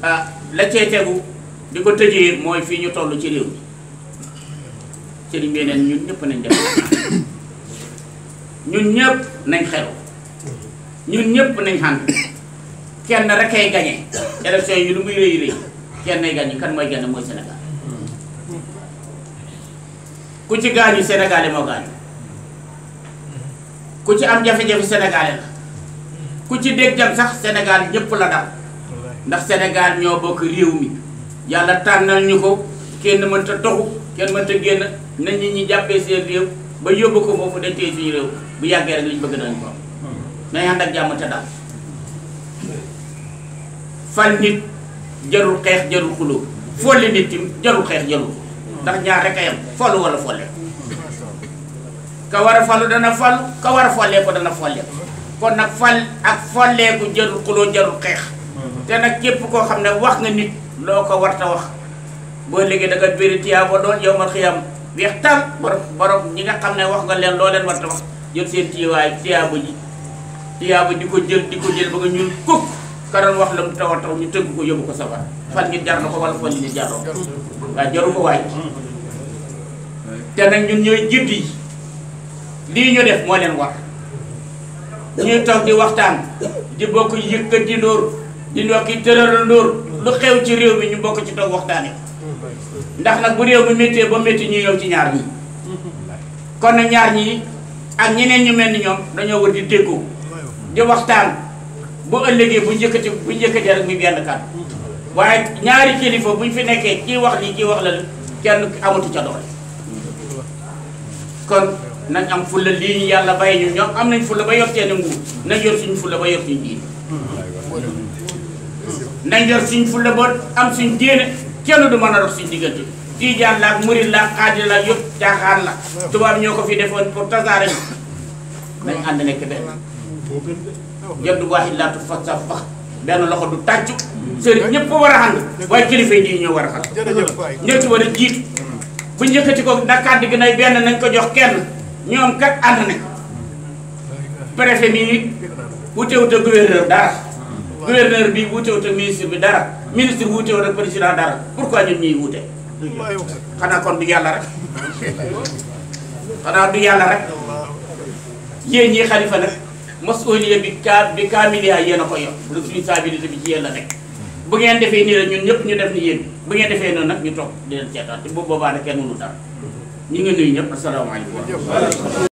ah la cee tegu di ko tëjee mooy fii ñu toll ci réew mi sëriñ bi neen ñun ñëpp nañ def ñun ñëpp nañ xew ñun ñëpp nañ xànd kenn rek ay gañe élection yi lu muy rëy rëy kenn ay gañe kan mooy gañe mooy Sénégal ku ci gaañu Sénégalais moo gaañu ku ci am jafe-jafe Sénégalais la ku ci dégg jam sax Sénégal ñëpp la dal ndax Sénégal ñoo bokk réew mi yàlla tànnal ñu ko kenn mënta toxu kenn mënta génn na nit ñi jàppee seen réew ba yóbbu ko foofu dañ téye suñu réew bu yàggee rek liñ bëgg nañ ko am nañ ànd ak jàmm te dal fal nit jarul xeex jarul xuloo folli nit tim jarul xeex jarul ndax ñaar rek a yam follu wala folle ka war a falu dana falu ka war a follee ko dana follee kon nag fal ak folleeku jarul xuloo jarul xeex te nag képp koo xam ne wax nga nit loo ko warta wax boo léegi da nga bëri tiyaaba doon yow ma xiyam weex tal borom borom ñi nga xam ne wax nga leen loo leen warta wax jël seen tiyawaay tiyaaba ji tiyaaba di ko jël di ko jël ba nga ñuul kukk ka doon wax la mu taw a taw ñu tëgg ko yóbbu ko safar fan nit jar na ko wala fan nit jaroo waaye jaru ko waay te nag ñun ñooy jiit yi lii ñu def moo leen war ñuy toog di waxtaan di bokk yëkkati ndóor di ndokki tëral ndóor lu xew ci réew mi ñu bokk ci toog waxtaane ndax nag bu réew mi méttee ba métti ñu yow ci ñaar ñi kon nag ñaar ñi ak ñeneen ñu mel ni ñoom dañoo war di déggoo di waxtaan bu ëllëgee bu njëkkati bu njëkkatee rek muy benn kàddu waaye ñaari kilifa buñ fi nekkee kii wax lii kii wax la kenn amatu ca doole kon nañ am fulla lii ñu yàlla bàyyi ñu ñoom am nañ fulla ba yor seen nguur nañ yor suñu fulla ba yor suñu diine nañ yor suñu fulla ba am suñu diine kenn du mën a dox suñu diggante tiijaan la ak murid la ak xaadir la yëpp caaxaan la tubaab ñoo ko fi defoon pour tasaare ñu nañ ànd nekk benn jaddu waaxit laatu fa sa fax benn loxo du tàccu sëriñ ñëpp ko war a ànd waaye kilifa yi ñoo war a xam ñoo ci war a jiitu bu njëkkati ko nag kàddu gi nay benn nañ ko jox kenn ñoom kat ànd nañ préfet mi wutewut ak gouverneur dara gouverneur bi wutewut ak ministre bi dara ministre wutewut ak président dara pourquoi ñun ñuy wute xanaa kon du yàlla rek xanaa du yàlla rek yéen ñii xalifa nag masuliya bi ka bi kaamiliya yéen a ko yor responsabilité bi ci yéen la nekk bu ngeen defee nii rek ñun ñëpp ñu def ni yéen bu ngeen defee noonu nag ñu toog di leen seetaan te bu boobaa nag kenn mënu dara ñu ngi nuyu ñëpp asalaamaaleykum